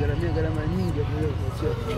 gharamia gharama nyingi ya kuweza kuachia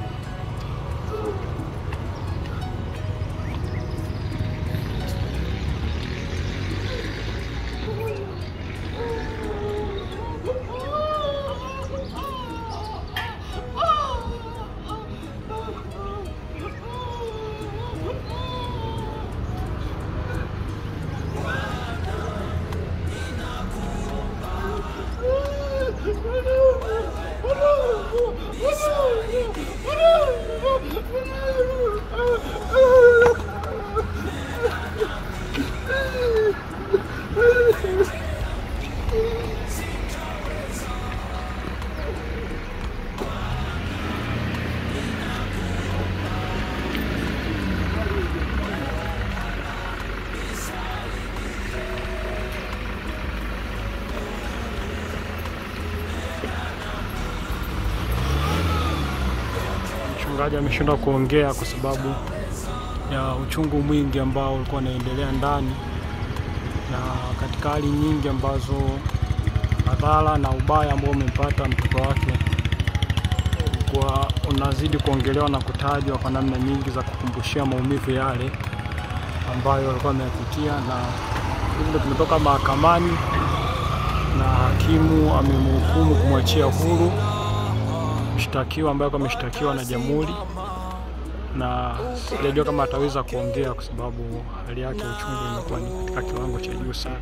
Mchungaji ameshindwa kuongea kwa sababu ya uchungu mwingi ambao ulikuwa unaendelea ndani, na katika hali nyingi ambazo madhara na ubaya ambao umempata mtoto wake kwa unazidi kuongelewa na kutajwa kwa namna nyingi za kukumbushia maumivu yale ambayo alikuwa ameyapitia, na hivyo tumetoka mahakamani na hakimu amemhukumu kumwachia huru mshtakiwa ambaye alikuwa ameshtakiwa na jamhuri, na sijajua kama ataweza kuongea kwa sababu hali yake ya uchungu imekuwa ni katika kiwango cha juu sana.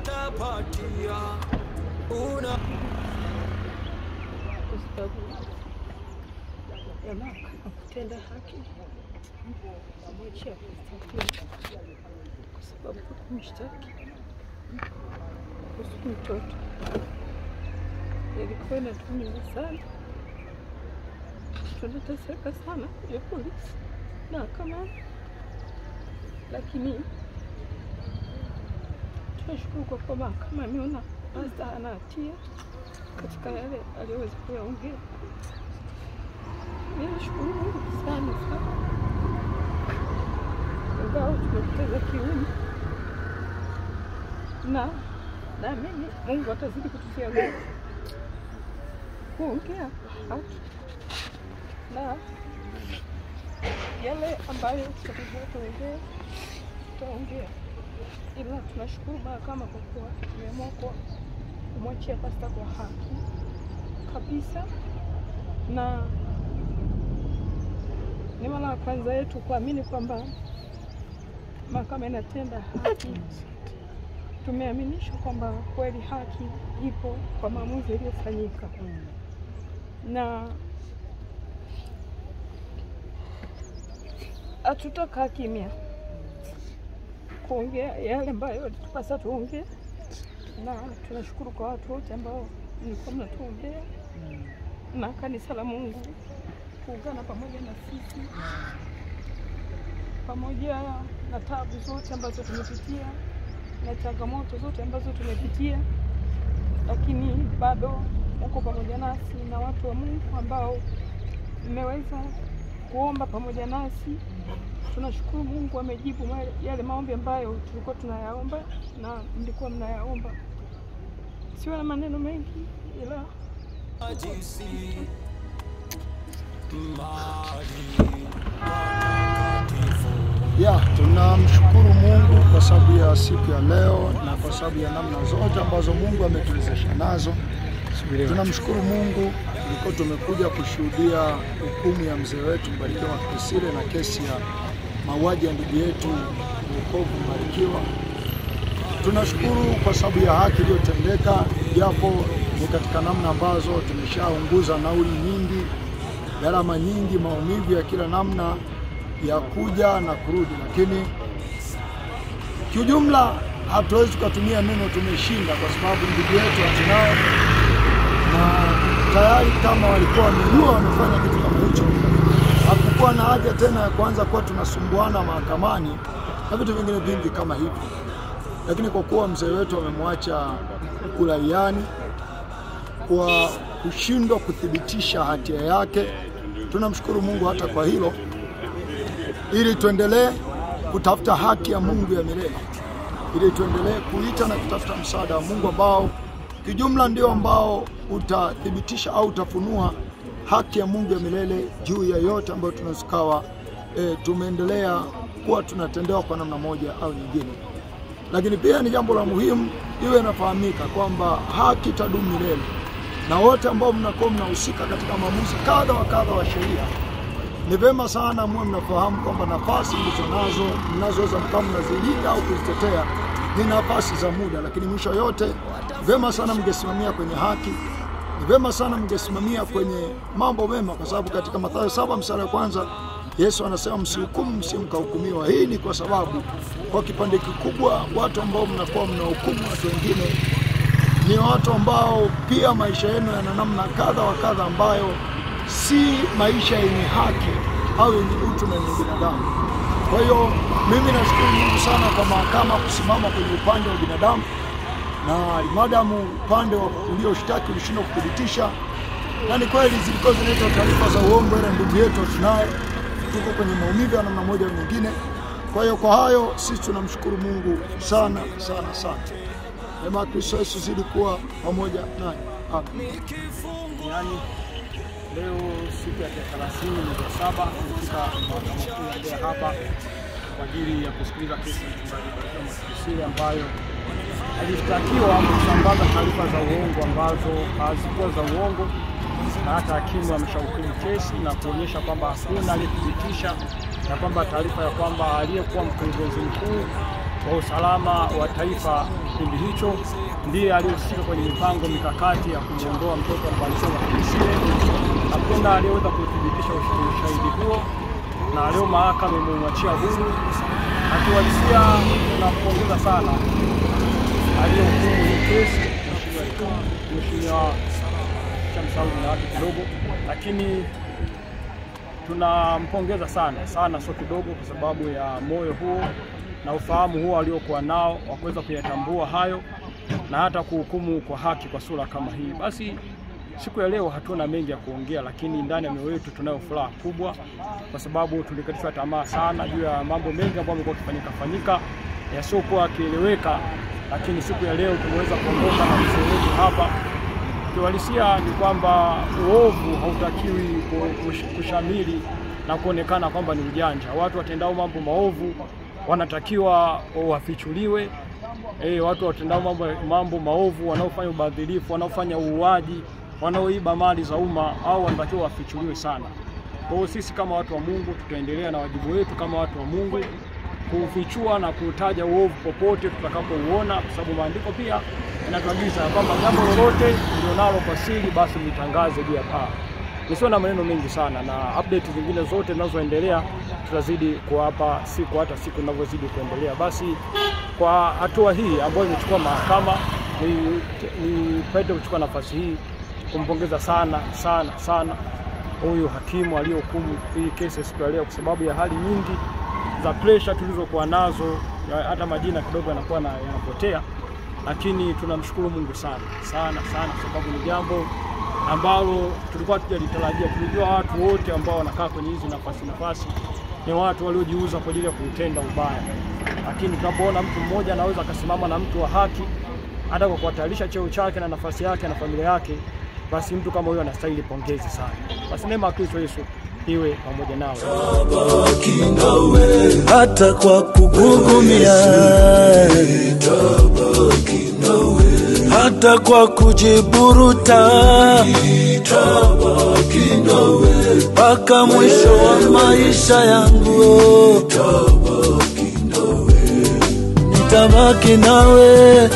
kwa sababu ya mahakama kutenda haki kumwachia kustakiwa, kwa sababu kumshtaki kuhusu mtoto ilikuwa inatumiza sana, tunateseka sana ya polisi mahakamani, lakini tunashukuru kwa kuwa mahakama imeona Mazda ana hatia katika yale aliyoweza kuyaongea. Ninashukuru Mungu sana sana, ingawa tumepoteza kiume, na naamini Mungu atazidi kututia nguvu kuongea haki na yale ambayo tutakuja kuongea tutaongea, ila tunashukuru mahakama kwa kuwa imeamua kwa kumwachia pasta kwa haki kabisa, na ni mara ya kwanza yetu kuamini kwamba mahakama inatenda haki. Tumeaminishwa kwamba kweli haki ipo kwa maamuzi yaliyofanyika, na hatutakaa kimya kuongea yale ambayo yalitupasa tuongee na tunashukuru kwa watu wote ambao mlikuwa mnatuombea na kanisa la Mungu kuungana pamoja na sisi, pamoja na tabu zote ambazo tumepitia na changamoto zote ambazo tumepitia, lakini bado uko pamoja nasi na watu wa Mungu ambao mmeweza kuomba pamoja nasi. Tunashukuru Mungu amejibu ma- yale maombi ambayo tulikuwa tunayaomba na mlikuwa mnayaomba. Siwe na maneno mengi, ila Ya, tunamshukuru Mungu kwa sababu ya siku ya leo na kwa sababu ya namna zote ambazo Mungu ametuwezesha nazo. Tunamshukuru Mungu, tulikuwa tumekuja kushuhudia hukumu ya mzee wetu Mbarikiwa Kisile na kesi ya mauaji ya ndugu yetu Wokovu Mbarikiwa. Tunashukuru kwa sababu ya haki iliyotendeka, japo ni katika namna ambazo tumeshaunguza nauli nyingi, gharama nyingi, maumivu ya kila namna ya kuja na kurudi, lakini kiujumla hatuwezi tukatumia neno tumeshinda, kwa sababu ndugu yetu hatunao na tayari kama walikuwa wamejua wamefanya kitu kama hicho, hakukuwa na haja tena ya kuanza kuwa tunasumbuana mahakamani na vitu vingine vingi kama hivyo. Lakini kwa kuwa mzee wetu amemwacha kuraiani kwa kushindwa kuthibitisha hatia yake, tunamshukuru Mungu hata kwa hilo, ili tuendelee kutafuta haki ya Mungu ya milele, ili tuendelee kuita na kutafuta msaada wa Mungu ambao kijumla ndio ambao utathibitisha au utafunua haki ya Mungu ya milele juu ya yote ambayo tunazikawa e, tumeendelea kuwa tunatendewa kwa namna moja au nyingine. Lakini pia ni jambo la muhimu iwe inafahamika kwamba haki itadumu milele, na wote ambao mnakuwa mnahusika katika maamuzi kadha wa kadha wa sheria, ni vema sana muwe mnafahamu kwamba nafasi mlizo nazo mnazoweza mkawa mnazilinda au kuzitetea ni nafasi za muda, lakini mwisho yote vema sana mngesimamia kwenye haki ni vema sana mngesimamia kwenye mambo mema, kwa sababu katika Mathayo saba mstari wa kwanza Yesu anasema msihukumu, msimkahukumiwa. Hii ni kwa sababu kwa kipande kikubwa watu ambao mnakuwa mnahukumu watu wengine ni watu ambao pia maisha yenu yana namna kadha wa kadha ambayo si maisha yenye haki au yenye utu na yenye binadamu. Kwa hiyo mimi nashukuru Mungu sana kwa mahakama kusimama kwenye upande wa binadamu na madamu upande wa ulioshtaki ulishindwa kuthibitisha, na ni kweli zilikuwa zinaitwa taarifa za uongo, ila ndugu yetu tunaye, tuko kwenye maumivu ya namna moja au nyingine. Kwa hiyo kwa hayo sisi tunamshukuru Mungu sana sana sana. Neema ya Kristo Yesu zidi kuwa pamoja nanyi. Amen. Yaani leo siku ya tarehe 30 mwezi wa saba tumefika mahakama kuu ya Mbeya hapa kwa ajili ya kusikiliza kesi ya mchungaji Barikiwa Mwakikusiri ambayo alishtakiwa kusambaza taarifa za uongo ambazo hazikuwa za uongo, na hata hakimu ameshahukumu kesi na kuonyesha kwamba hakuna aliyethibitisha na kwamba taarifa ya kwamba aliyekuwa mkurugenzi mkuu wa usalama wa taifa kipindi hicho ndiye aliyehusika kwenye mipango mikakati ya kumwondoa mtoto wa Barikiwa Mwakikusiri. Hakuna aliyeweza kuthibitisha ushahidi huo, na leo mahakama imemwachia huru. Akiwalisia, tunampongeza sana aliyehukumu hii kesi Mheshimiwa Shamsaudi na watu kidogo, lakini tunampongeza sana sana, sio kidogo, kwa sababu ya moyo huo na ufahamu huo aliokuwa nao wa kuweza kuyatambua hayo na hata kuhukumu kwa haki kwa sura kama hii. Basi siku ya leo hatuna mengi ya kuongea, lakini ndani ya mioyo yetu tunayo furaha kubwa, kwa sababu tulikatishwa tamaa sana juu ya mambo mengi ambayo yamekuwa yakifanyika fanyika yasiokuwa yakieleweka, lakini siku ya leo tumeweza kuondoka na mzee wetu hapa. Kiuhalisia ni kwamba uovu hautakiwi ku- kush- kushamili na kuonekana kwamba ni ujanja. Watu watendao mambo maovu wanatakiwa wafichuliwe. E, watu watendao mambo, mambo maovu, wanaofanya ubadhirifu, wanaofanya uuaji, wanaoiba mali za umma, au wanatakiwa wafichuliwe sana. Kwa hiyo sisi kama watu wa Mungu tutaendelea na wajibu wetu kama watu wa Mungu kufichua na kutaja uovu popote tutakapouona, kwa sababu maandiko pia yanatuagiza ya kwamba jambo lolote mlionalo kwa siri, basi mlitangaze juu ya paa. Nisiwe na maneno mengi sana, na update zingine zote zinazoendelea tutazidi kuwapa siku hata siku inavyozidi kuendelea. Basi kwa hatua hii ambayo imechukua mahakama, nipende kuchukua nafasi hii kumpongeza sana sana sana huyu hakimu aliyohukumu hii kesi siku ya leo, kwa sababu ya hali nyingi za pressure tulizokuwa nazo, ya- hata majina kidogo yanakuwa na- yanapotea, lakini tunamshukuru Mungu sana sana sana, kwa sababu ni jambo ambalo tulikuwa tujalitarajia. Tulijua watu wote ambao wanakaa kwenye hizi nafasi nafasi ni watu waliojiuza kwa ajili ya kuutenda ubaya, lakini tunapoona mtu mmoja anaweza akasimama na mtu wa haki hata kwa kuhatarisha cheo chake na nafasi yake na familia yake, basi mtu kama huyo anastahili pongezi sana. Basi neema ya Kristo Yesu iwe pamoja nawe. hata kwa kugugumia, hata kwa kujiburuta, mpaka mwisho wa maisha yangu, nitabaki nawe.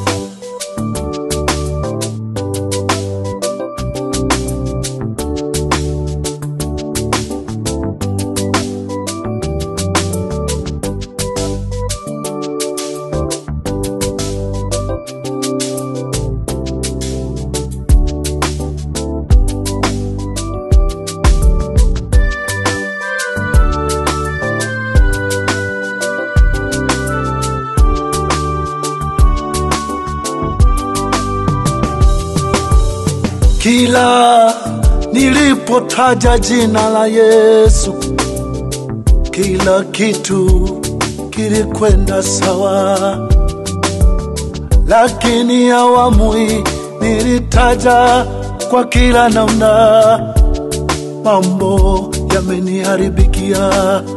Kila nilipotaja jina la Yesu, kila kitu kilikwenda sawa, lakini awamu hii nilitaja kwa kila namna, mambo yameniharibikia.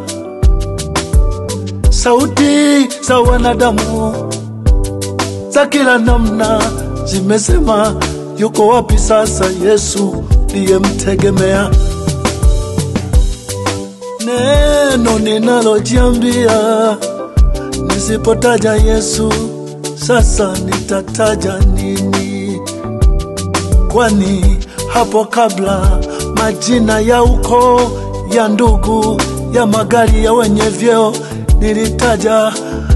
Sauti za wanadamu za kila namna zimesema, yuko wapi sasa Yesu niyemtegemea? Neno ninalojiambia nisipotaja Yesu, sasa nitataja nini? Kwani hapo kabla majina ya ukoo, ya ndugu, ya magari, ya wenye vyeo nilitaja